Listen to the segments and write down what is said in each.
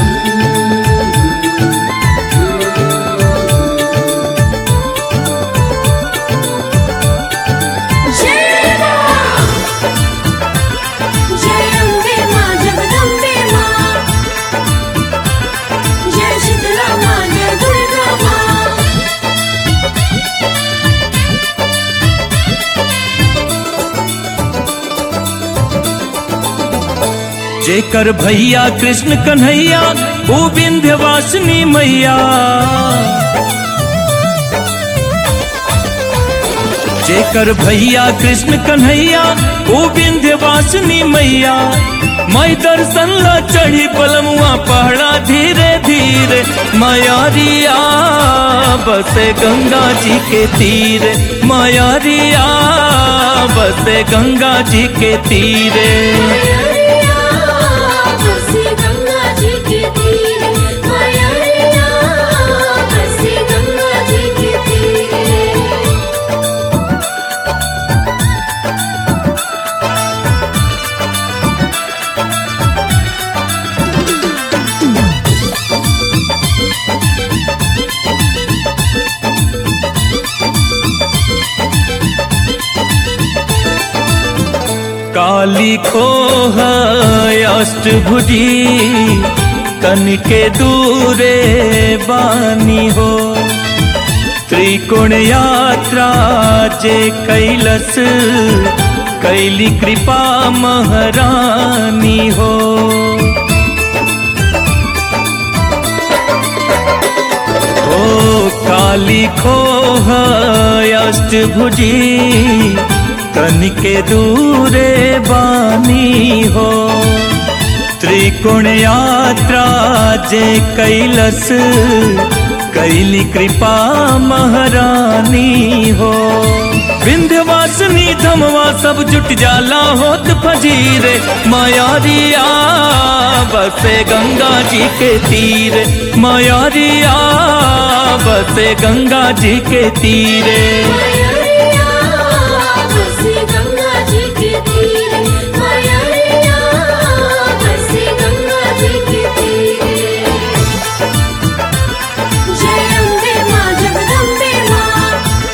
जय मां जय अम्बे मां जगदम्बे मां जय शीतला मां जय दुर्गा मां जेकर भैया कृष्ण कन्हैया वो विंध्यवासिनी मैया जेकर भैया कृष्ण कन्हैया वो विंध्यवासिनी मैया मैं दर्शन ला चढ़ी पलमुआ पहाड़ा धीरे धीरे मयारिया बसे गंगा जी के तीरे मयारिया बसे गंगा जी के तीरे बसी गंगा जी के तीरे माया बसी गंगा जी के तीरे काली खोह अष्टभुजी कनके दूरे बानी हो त्रिकोण यात्रा जे कैलस कैली कृपा महारानी हो ओ काली खोह अष्टभुजी कनके दूरे बानी हो त्रिकोण यात्रा जे कैलस कैली कृपा महारानी हो विंध्यवासिनी धमवा सब जुट जाला होत फजीरे मायारिया बसे गंगा जी के तीरे मायारिया बसे गंगा जी के तीरे बसी गंगा जी के तीरे माया बसी गंगा जी के तीरे जय अम्बे मां जगदम्बे मां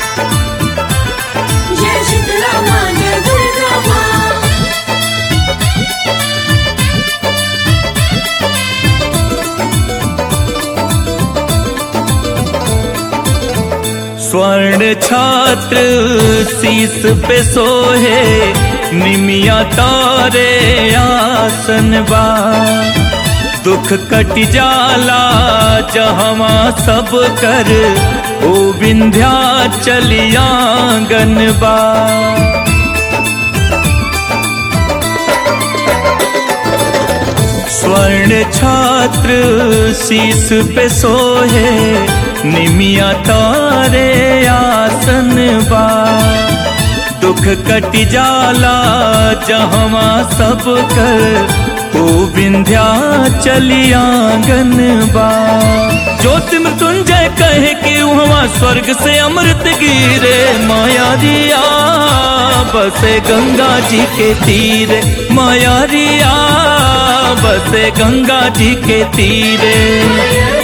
जय शीतला मां जय दुर्गा मां स्वर्ण छात्र शीस पे सोहे निमिया तारे आसन बा दुख कट जाला जहवा सब कर ओ विंध्या चलियांगन बा स्वर्ण छात्र शीस पे सोहे निमिया तारे आसन बा दुख कट जाला जहवा सब कर ओ विंध्या चलियांगन बा ज्योति मृत्युंजय कहे कि वहाँ स्वर्ग से अमृत गिरे माया दिया बसे गंगा जी के तीरे माया रिया बसे गंगा जी के तीरे